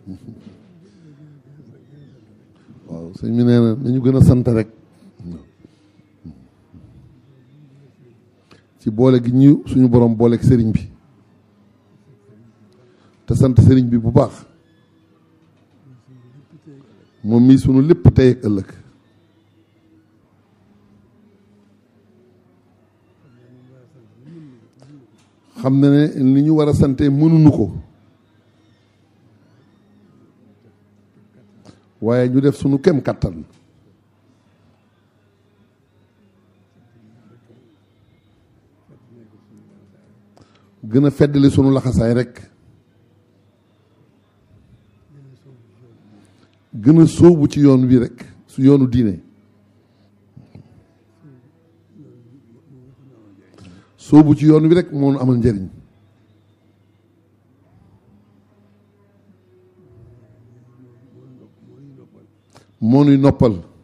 waaw sëñ bi nee na nañu gën a sant rek ci boole gi ñu suñu borom booleeg sëriñ bi te sant sëriñ bi bu baax moom mii sunu lépp tey ak ëllëg xam na ne li ñu war a sante mënuñu ko waaye ñu def sunu kem kattan gën a feddali sunu laxasaay rek gën a sóobu ci yoon wi rek su yoonu diine sóobu ci yoon wi rek moo nu amal njëriñ moo nuy noppal